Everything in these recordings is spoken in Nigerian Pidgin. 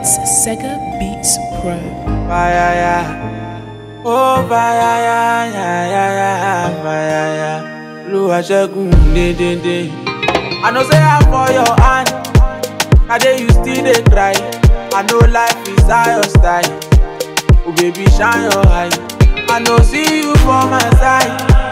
It's Sega Beats Pro. Fire, yeah. Oh, fire, yeah, yeah, yeah, yeah, fire, yeah. Olúwa ṣẹ́gun dédédé. I know say I'm for your hand. I dey you still dey cry. I know life is how your style. Oh baby shine your eye. I know see you for my side.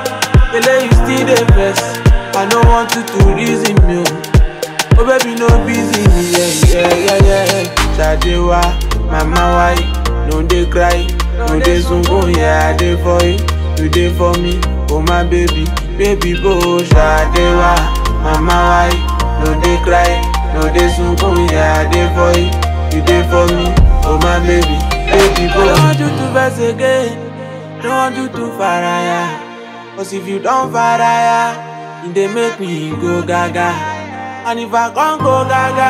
Kele you still dey vex. I no want you to reason me. Oh, oh baby no busy me. Yeah, yeah, yeah, yeah. Ṣadewa, mama why? No dey cry. No dey sunkún. Yeah, I dey for you. You dey for me. Oh my baby, baby bo. Ṣadewa, mama why? No dey cry. No dey sunkún. Yeah, I dey for you. You dey for me. Oh my baby, baby bo. I don't want you to vex again. Don't want you to faraya. Cause if you don't faraya, e dey make me go gaga. And if I can't go gaga,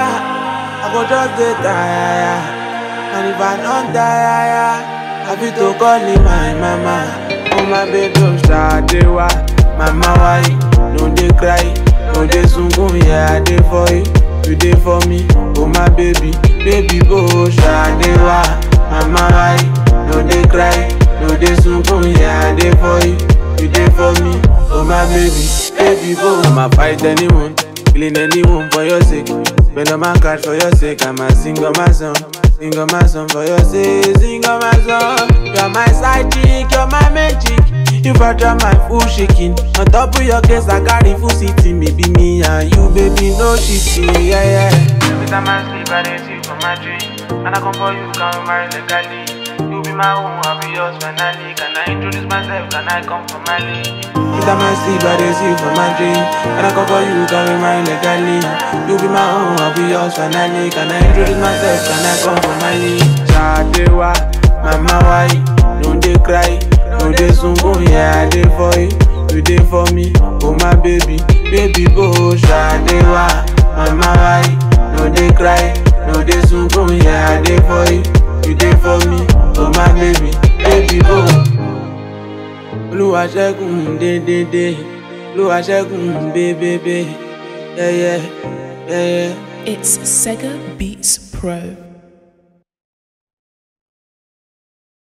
I go just dey tire. And if I don't tire, I fit to call you my mama. Oh my baby, oh Ṣadewa, mama why? No dey cry, no dey sunkún, yeah I dey for you, you dey for me. Oh my baby, baby bo Ṣadewa, mama why? No dey cry, no dey sunkún, yeah I dey for you, you dey for me. Oh my baby, baby bo. I'ma fight anyone, killing anyone for your sake. Spend all my cash for your sake, I'ma sing all my song. Sing all my song for your sake, sing all my song. You're my side chick, you're my main chick. You butter my full shaking. On top of your case, I carry full sitting. Maybe me and you, baby, no shitting. Yeah, yeah. Every time I sleep, I dey see you for my dream. And I come for you, can we marry legally? You be my own, I'll be yours finally. Can I introduce myself? Can I come for my league? Every time I sleep, I dey see you for my dream. And I come for you, can we marry legally? You be my own, I'll be yours finally. Can I introduce myself? Can I come for my league? Ṣadewa, mama why? No dey cry, no dey sunkún, yeah I dey for you, you dey for me. Oh my baby, baby bo Ṣadewa, mama why? No dey cry, no dey sunkún, yeah I dey for you, you dey for me. Oh my baby, baby bo. Olúwa ṣẹ́gun dédédé, Olúwa ṣẹ́gun bébébé, yẹ́yẹ́, yẹ́yẹ́. It's Sega Beats Pro.